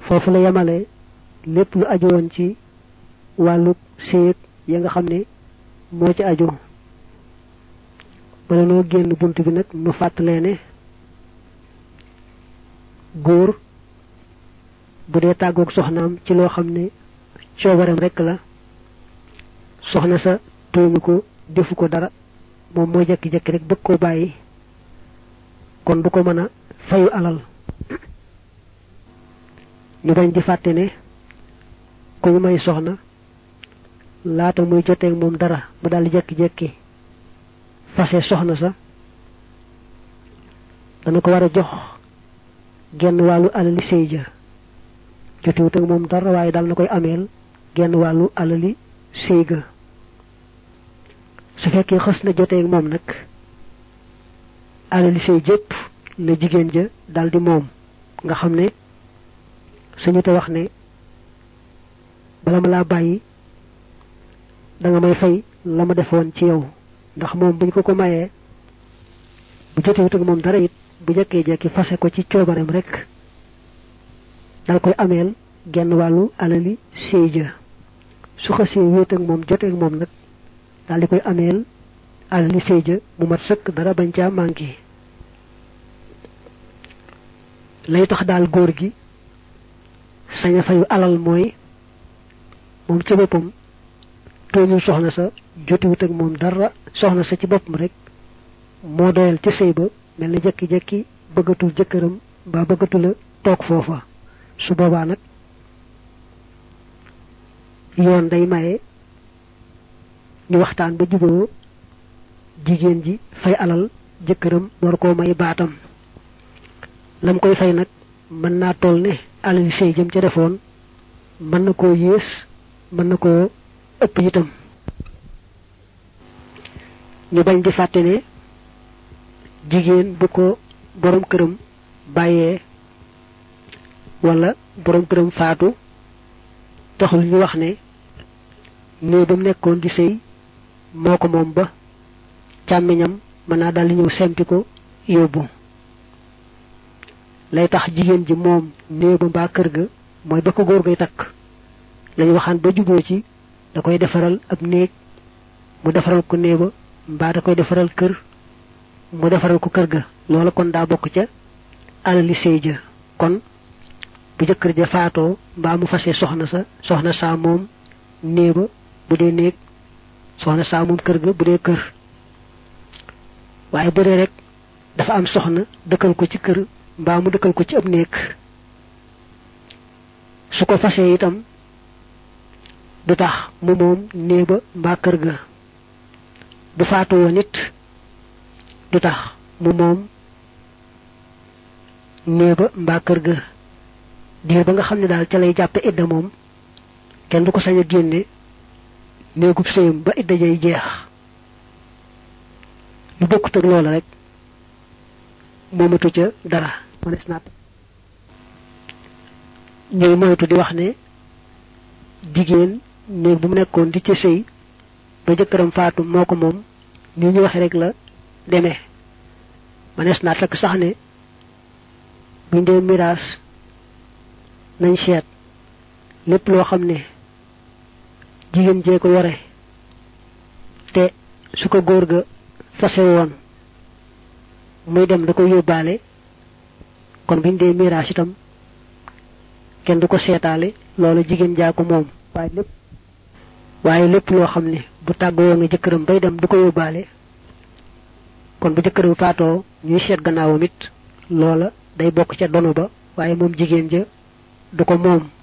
foofu la yemale lépp lu aju woon ci wàllu séeg ya nga xam ne moo ci aju bala noo génn bunt bi nag nu fàttalee ne góor bu dee tàggoog soxnaam ci loo xam ne coobareem rekk la soxna sa tooñu ko defu ko dara moom mooy jekki-jekki rek bëgg koo bàyyi kon du ko mën a fayu alal ñu bañ di fàtte ne ku ñu may soxna laata muy joteeg moom dara mu daal di jekki-jekki fase soxna sa dana ko war a jox genn wàllu alali sëy ja jotewut ak moom dara waaye daal na koy ameel genn wàllu alali sëy ga su fekkee xës na joteeg moom nag alali sëy jëpp la jigéen ja daal di moom nga xam ne suñu te wax ne bala ma laa bàyyi da nga may fay la ma defoon ci yow ndax moom buñ ko ko mayee bu jotewut ak moom dara it bu jekkee jekki fase ko ci coobareem rek dal koy ameel genn wàllu alali sëy ja su xasee wéet ak moom jotee ak moom nag daal di koy ameel alali sëy ja mu mat sëkk dara bañ caa manqué lay tax daal góor gi sañ a fayu alal mooy moom ci boppam tooñul soxna sa jotiwut ak moom dara soxna sa ci boppam rek moo doyal ci sëy ba mel na jekki-jekki bëggatul jëkkëram ba bëggatula toog foofa su boobaa nag yoon day maye ñu waxtaan ba juboo jigéen ji fay alal jëkkëram war koo may baatam lam koy fay nag mën naa toll ne alal sëy jëm ca defoon mën na koo yées mën na koo ëpp itam ñu bañ di fàtte ne jigéen bu ko borom këram bàyyee wala borom këram faatu taxul ñu wax ne néeg ba mu nekkoon di sëy moo ko moom ba càmmiñam mën naa daal di ñëw sempi ko yóbbu lay tax jigéen ji moom néeg ba mbaa kër ga mooy ba ko góor gay takk lañu waxaan ba juboo ci da koy defaral ab néeg mu defaral ko néeg ba mbaa da koy defaral kër mu defaral ko kër ga loola kon daa bokk ca alali sëy ja kon bu jëkkër ja faatoo mbaa mu fase soxna sa soxna saa moom néeg ba bu dee néeg soxna saa moom kër ga bu dee kër waaye bu dee rek dafa am soxna dëkkal ko ci kër mbaa mu dëkkal ko ci ab néeg su ko fasee itam du tax mu moom néeg ba mbaa kër ga bu faatu woon it du tax mu moom néeg ba mbaa kër ga diir ba nga xam ne daal ca lay jàppe idda moom kenn du ko sañ a génne néegub sëyam ba idda jay jeex lu bokkut ak loola rek moomatu ca dara manes naat ñooy moytu di wax ne jigéen néeg bu mu nekkoon di ca sëy ba jëkkëram faatu moo ko moom ni ñu waxe rek la demee manes naa fekk sax ne buñ dee miraas nañ seet lépp loo xam ne jigéen jee ko yore te su ko góor ga fase woon muy dem da ko yóbbaale kon buñ dee miraas itam kenn du ko seetaale loolu jigéen jaa ko moom waaye lépp waaye lépp loo xam ne bu tàggoo nga jëkkëram bay dem du ko yóbbaale kon bu jëkkëram faatoo ñuy seet gannaawam it loola day bokk ca dono ba waaye moom jigéen ja du ko moom